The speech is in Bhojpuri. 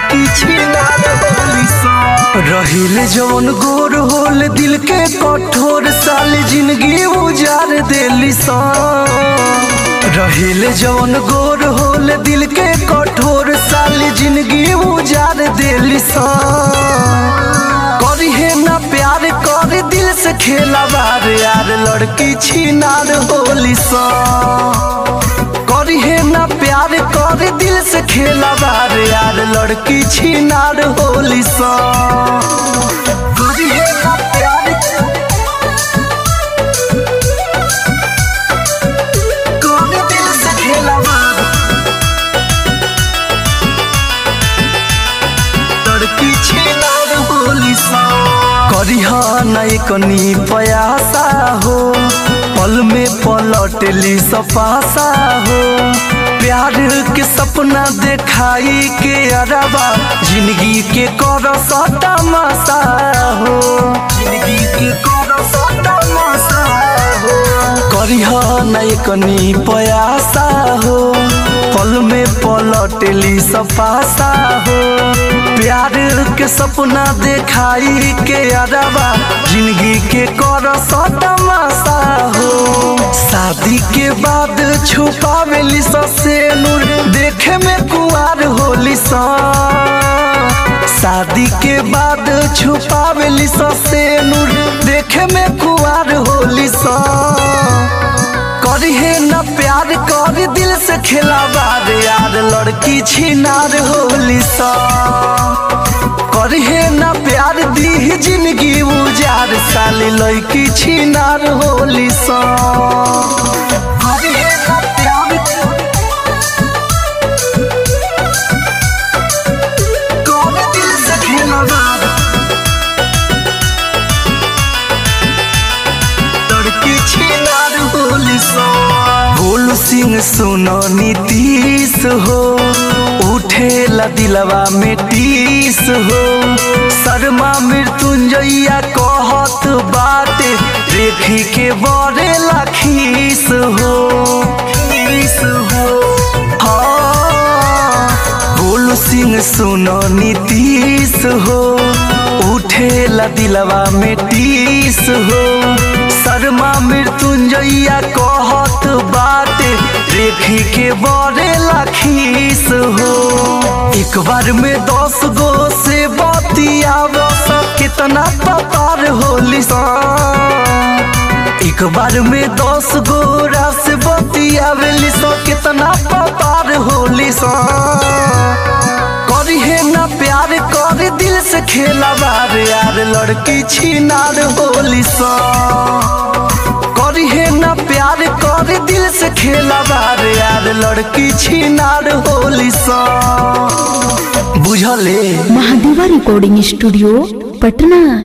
लड़की छिनार होली सा रहिले जवन गोर होल दिल के कठोर साल जिंदगी उजार देली सा रहिले जवन गोर होल दिल के कठोर साल जिंदगी उजार देली सा करिहे ना प्यार कर दिल से खेला बार यार लड़की छिनार होली सा करिहे ना प्यार कर दिल से खेला बार यार लड़की छिनार होली सा करिहे ना प्यार कर दिल से खेला बार लड़की छिनार होली सा करिहा नहीं कनी पयासा हो पल में पलटली सपासा हो प्यार के सपना देखाई के अरबा जिंदगी के कर सटा मसा हो जिंदगी के कर सटा मसा हो करिहा नहीं कनी पयासा हो पल में पलटली सपासा हो प्यार के सपना देखाई के अरबा जिंदगी के कर सतमासा हो शादी के बाद छुपावेली से नूर देखे में कुआर होली सा शादी के बाद छुपावेली से नूर देखे में कुआर होली सा करिहे न प्यार कर दिल से खेला बार यार लड़की छिनार होली सा करिहे न प्यार दी जिंदगी उजार साली लड़की छिनार होली सा करिहे न प्यार कर दिल से खेला बार लड़की छिनार होली सा गोलू सिंह सुनो नीतीश हो उठेला दिलवा में टीस हो शर्मा मृत्युंजया कहत बाटे देखी के बड़े लखीस हो खीस हो हाँ गोलू सिंह सुनो नीतीश हो उठेला दिलवा में टीस हो शर्मा मृत्युंजया कहत बाटे देखी के बड़े लखीस हो एक बार में दस गो से बतियाव कितना पतार होली सा एक बार में दस गोरा से बतियावेली सो कितना पतार होली सा करिहे ना प्यार कर दिल से खेला बार यार लड़की छिनार होली सा करिहे ना प्यार कर दिल से खेला बार यार लड़की छिनार होली सा बुझले महादेवा रिकॉर्डिंग स्टूडियो पटना